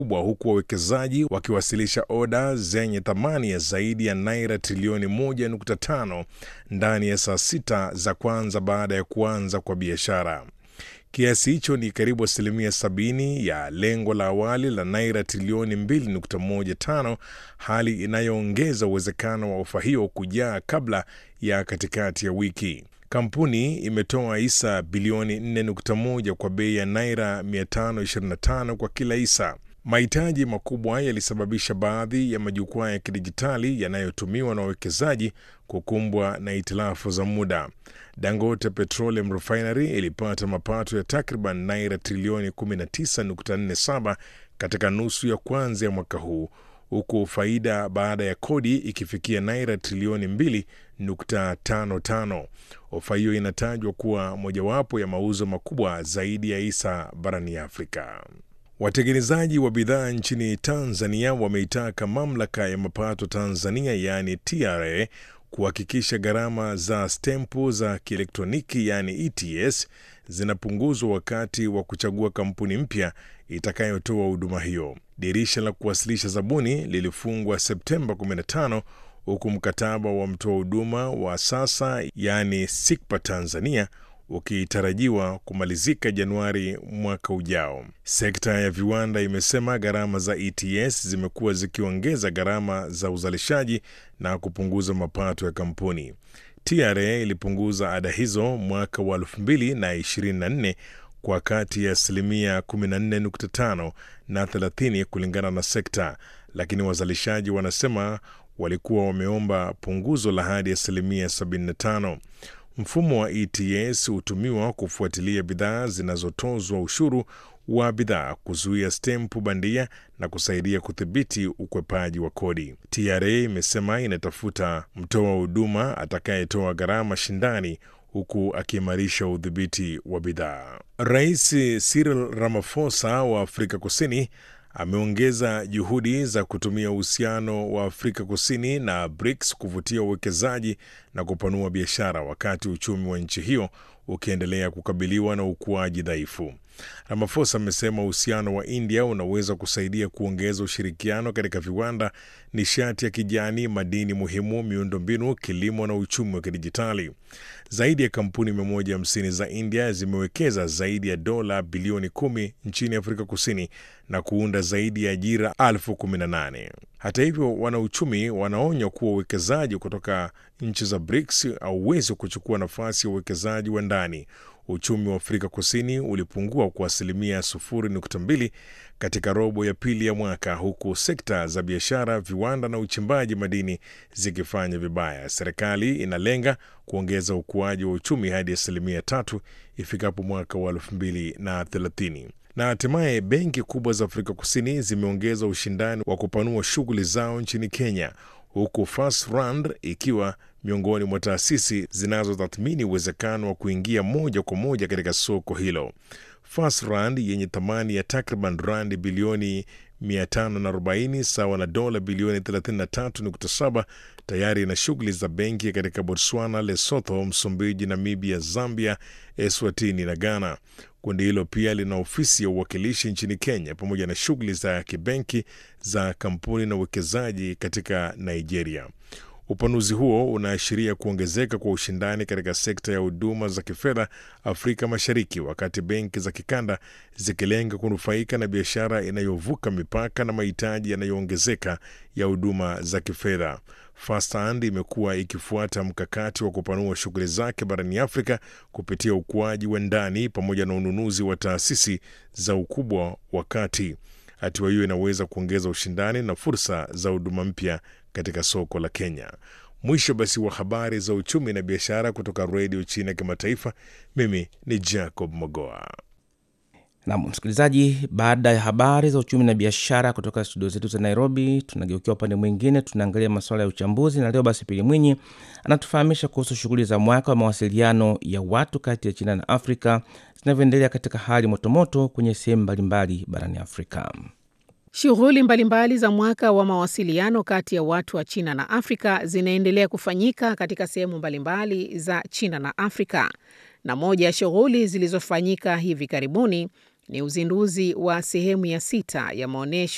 kubwa huku wawekezaji wakiwasilisha oda zenye thamani ya zaidi ya naira trilioni 1.5 ndani ya saa sita za kwanza baada ya kuanza kwa biashara. Kiasi hicho ni karibu asilimia sabini ya lengo la awali la naira trilioni 2.15, hali inayoongeza uwezekano wa ofa hiyo kujaa kabla ya katikati ya wiki. Kampuni imetoa hisa bilioni 4.1 kwa bei ya naira 525 kwa kila hisa. Mahitaji makubwa yalisababisha baadhi ya majukwaa ya kidijitali yanayotumiwa na wawekezaji kukumbwa na hitilafu za muda. Dangote Petroleum Refinery ilipata mapato ya takriban naira trilioni 19.47 katika nusu ya kwanza ya mwaka huu huku faida baada ya kodi ikifikia naira trilioni 2.55. Ofa hiyo inatajwa kuwa mojawapo ya mauzo makubwa zaidi ya hisa barani Afrika. Watengenezaji wa bidhaa nchini Tanzania wameitaka mamlaka ya mapato Tanzania yaani TRA kuhakikisha gharama za stempu za kielektroniki yaani ETS zinapunguzwa wakati wa kuchagua kampuni mpya itakayotoa huduma hiyo. Dirisha la kuwasilisha zabuni lilifungwa Septemba 15 huku mkataba wa mtoa huduma wa sasa yaani SICPA Tanzania ukitarajiwa kumalizika Januari mwaka ujao. Sekta ya viwanda imesema gharama za ETS zimekuwa zikiongeza gharama za uzalishaji na kupunguza mapato ya kampuni. TRA ilipunguza ada hizo mwaka wa 2024 kwa kati ya asilimia 14.5 na 30 kulingana na sekta, lakini wazalishaji wanasema walikuwa wameomba punguzo la hadi asilimia 75. Mfumo wa ETS hutumiwa kufuatilia bidhaa zinazotozwa ushuru wa bidhaa, kuzuia stempu bandia na kusaidia kudhibiti ukwepaji wa kodi. TRA imesema inatafuta mtoa huduma atakayetoa gharama shindani huku akiimarisha udhibiti wa bidhaa. Rais Cyril Ramaphosa wa Afrika Kusini ameongeza juhudi za kutumia uhusiano wa Afrika Kusini na BRICS kuvutia uwekezaji na kupanua biashara wakati uchumi wa nchi hiyo ukiendelea kukabiliwa na ukuaji dhaifu. Ramaphosa amesema uhusiano wa India unaweza kusaidia kuongeza ushirikiano katika viwanda, nishati ya kijani, madini muhimu, miundombinu, kilimo na uchumi wa kidijitali. Zaidi ya kampuni 150 za India zimewekeza zaidi ya dola bilioni kumi nchini Afrika Kusini na kuunda zaidi ya ajira elfu kumi na nane. Hata hivyo, wanauchumi wanaonya kuwa uwekezaji kutoka nchi za BRICS hauwezi kuchukua nafasi ya uwekezaji wa ndani. Uchumi wa Afrika Kusini ulipungua kwa asilimia 0.2 katika robo ya pili ya mwaka, huku sekta za biashara, viwanda na uchimbaji madini zikifanya vibaya. Serikali inalenga kuongeza ukuaji wa uchumi hadi asilimia tatu ifikapo mwaka wa 2030 na hatimaye benki kubwa za Afrika Kusini zimeongeza ushindani wa kupanua shughuli zao nchini Kenya, huku FirstRand ikiwa miongoni mwa taasisi zinazotathmini uwezekano wa kuingia moja kwa moja katika soko hilo. FirstRand yenye thamani ya takriban randi bilioni 540 sawa na dola bilioni 33.7 tayari ina shughuli za benki katika Botswana, Lesotho, Msumbiji, Namibia, Zambia, Eswatini na Ghana. Kundi hilo pia lina ofisi ya uwakilishi nchini Kenya pamoja na shughuli za kibenki za kampuni na uwekezaji katika Nigeria. Upanuzi huo unaashiria kuongezeka kwa ushindani katika sekta ya huduma za kifedha Afrika Mashariki, wakati benki za kikanda zikilenga kunufaika na biashara inayovuka mipaka na mahitaji yanayoongezeka ya huduma za kifedha. FirstRand imekuwa ikifuata mkakati wa kupanua shughuli zake barani Afrika kupitia ukuaji wa ndani pamoja na ununuzi wa taasisi za ukubwa wa kati. Hatua hiyo inaweza kuongeza ushindani na fursa za huduma mpya katika soko la Kenya. Mwisho basi wa habari za uchumi na biashara kutoka redio China ya kimataifa. Mimi ni Jacob Mogoa. Nam msikilizaji, baada ya habari za uchumi na biashara kutoka studio zetu za Nairobi, tunageukia upande mwingine, tunaangalia masuala ya uchambuzi, na leo basi Pili Mwinyi anatufahamisha kuhusu shughuli za mwaka wa mawasiliano ya watu kati ya China na Afrika zinavyoendelea katika hali motomoto kwenye sehemu mbalimbali barani Afrika. Shughuli mbalimbali za mwaka wa mawasiliano kati ya watu wa China na Afrika zinaendelea kufanyika katika sehemu mbalimbali za China na Afrika, na moja ya shughuli zilizofanyika hivi karibuni ni uzinduzi wa sehemu ya sita ya maonyesho